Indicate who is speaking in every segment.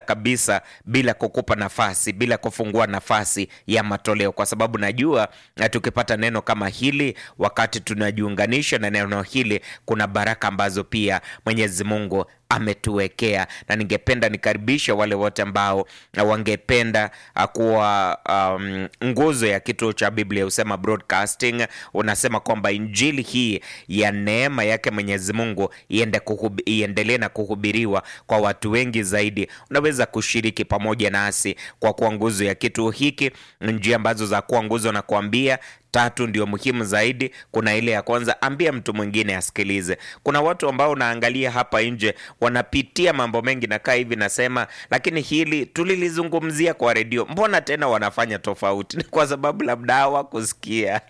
Speaker 1: kabisa bila kukupa nafasi, bila kufungua nafasi ya matoleo, kwa sababu najua na tukipata neno kama hili, wakati tunajiunganisha na neno hili, kuna baraka ambazo pia Mwenyezi Mungu ametuwekea na ningependa nikaribishe wale wote ambao wangependa kuwa um, nguzo ya kituo cha Biblia husema broadcasting. Unasema kwamba injili hii ya neema yake Mwenyezi Mungu iende kuhub, iendelee na kuhubiriwa kwa watu wengi zaidi. Unaweza kushiriki pamoja nasi kwa kuwa nguzo ya kituo hiki. Njia ambazo za kuwa nguzo na kuambia tatu ndio muhimu zaidi. Kuna ile ya kwanza, ambia mtu mwingine asikilize. Kuna watu ambao unaangalia hapa nje wanapitia mambo mengi, nakaa hivi nasema, lakini hili tulilizungumzia kwa redio, mbona tena wanafanya tofauti? Ni kwa sababu labda hawakusikia.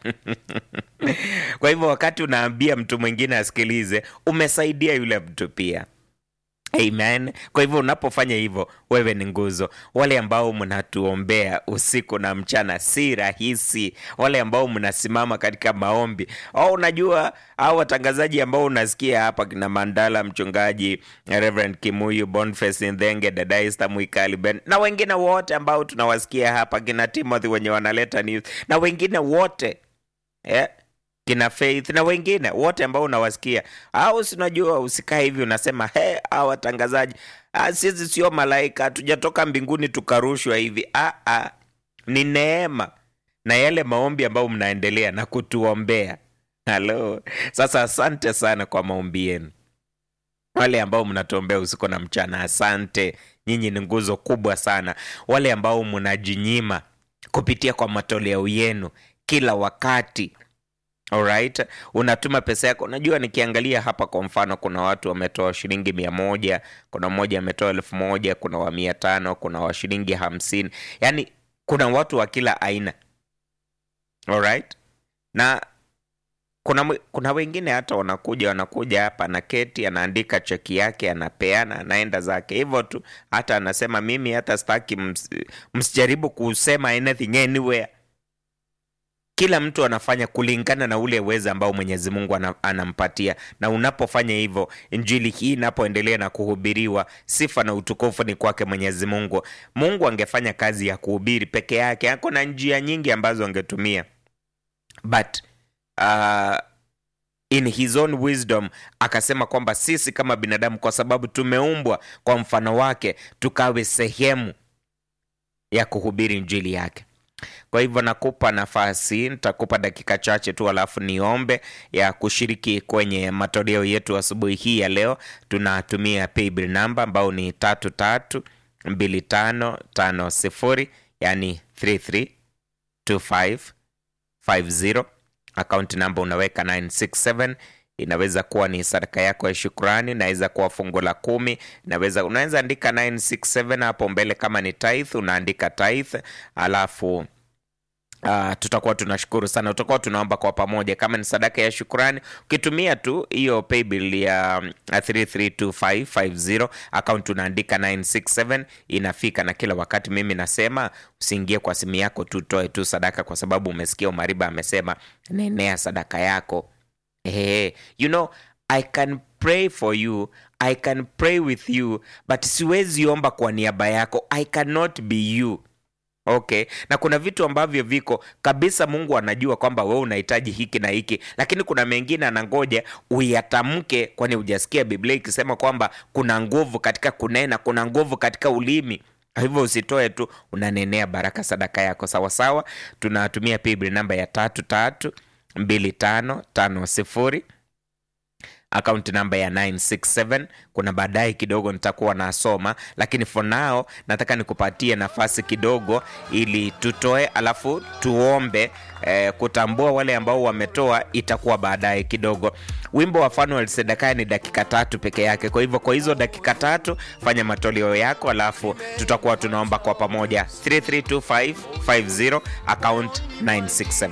Speaker 1: Kwa hivyo wakati unaambia mtu mwingine asikilize, umesaidia yule mtu pia. Amen. Kwa hivyo unapofanya hivyo, wewe ni nguzo. Wale ambao mnatuombea usiku na mchana, si rahisi. Wale ambao mnasimama katika maombi, au unajua, au watangazaji ambao unasikia hapa, kina Mandala, mchungaji Reverend Kimuyu, Boniface Ndhenge, dada Esther Mwikali Ben na wengine wote ambao tunawasikia hapa, kina Timothy wenye wanaleta news na wengine wote yeah kina Faith na wengine wote ambao unawasikia, au sinajua, usikae hivi unasema he, au watangazaji sisi sio malaika, hatujatoka mbinguni tukarushwa hivi. Ah, ah, ni neema na yale maombi ambayo mnaendelea na kutuombea. Halo, sasa asante sana kwa maombi yenu, wale ambao mnatuombea usiku na mchana, asante. Nyinyi ni nguzo kubwa sana. Wale ambao mnajinyima kupitia kwa matoleo yenu kila wakati Alright, unatuma pesa yako. Unajua, nikiangalia hapa kwa mfano, kuna watu wametoa shilingi mia moja, kuna mmoja ametoa elfu moja, kuna wa mia tano, kuna wa shilingi hamsini. Yaani kuna watu wa kila aina. Alright, na kuna, kuna wengine hata wanakuja wanakuja hapa na keti, anaandika cheki yake, anapeana, anaenda zake hivyo tu. Hata anasema mimi hata sitaki, ms, msijaribu kusema anything anywhere kila mtu anafanya kulingana na ule uwezo ambao Mwenyezi Mungu anampatia, na unapofanya hivyo, injili hii inapoendelea na kuhubiriwa, sifa na utukufu ni kwake Mwenyezi Mungu. Mungu angefanya kazi ya kuhubiri peke yake, ako na njia nyingi ambazo angetumia, but uh, in his own wisdom akasema kwamba sisi kama binadamu, kwa sababu tumeumbwa kwa mfano wake, tukawe sehemu ya kuhubiri injili yake. Kwa hivyo nakupa nafasi, nitakupa dakika chache tu, alafu niombe ya kushiriki kwenye matoleo yetu asubuhi hii ya leo. Tunatumia paybill namba ambao ni tatu tatu mbili tano tano sifuri, yani 332550. Akaunti namba unaweka 967 inaweza kuwa ni sadaka yako ya shukrani, inaweza kuwa fungu la kumi, inaweza unaweza andika 967 hapo mbele. Kama ni tithe unaandika tithe, alafu Uh, tutakuwa tunashukuru sana, tutakuwa tunaomba kwa pamoja. Kama ni sadaka ya shukrani, ukitumia tu hiyo paybill ya 332550 account unaandika 967 inafika. Na kila wakati mimi nasema usiingie kwa simu yako tu, toe tu sadaka, kwa sababu umesikia Umariba amesema nenea sadaka yako. Hey, you know I can pray for you, I can pray with you, but siwezi omba kwa niaba yako. I cannot be you. Okay, na kuna vitu ambavyo viko kabisa, Mungu anajua kwamba wewe unahitaji hiki na hiki, lakini kuna mengine anangoja uyatamke, kwani hujasikia Biblia ikisema kwamba kuna nguvu katika kunena, kuna nguvu katika ulimi. Hivyo usitoe tu unanenea baraka sadaka yako sawasawa. Tunatumia paybill namba ya tatu tatu mbili tano tano sifuri akaunti namba ya 967 kuna baadaye kidogo nitakuwa nasoma, lakini for now nataka nikupatie nafasi kidogo ili tutoe, alafu tuombe. Eh, kutambua wale ambao wametoa itakuwa baadaye kidogo. Wimbo wa Fanuel Sedekaya ni dakika tatu peke yake, kwa hivyo kwa hizo dakika tatu fanya matoleo yako, alafu tutakuwa tunaomba kwa pamoja. 332550 account 967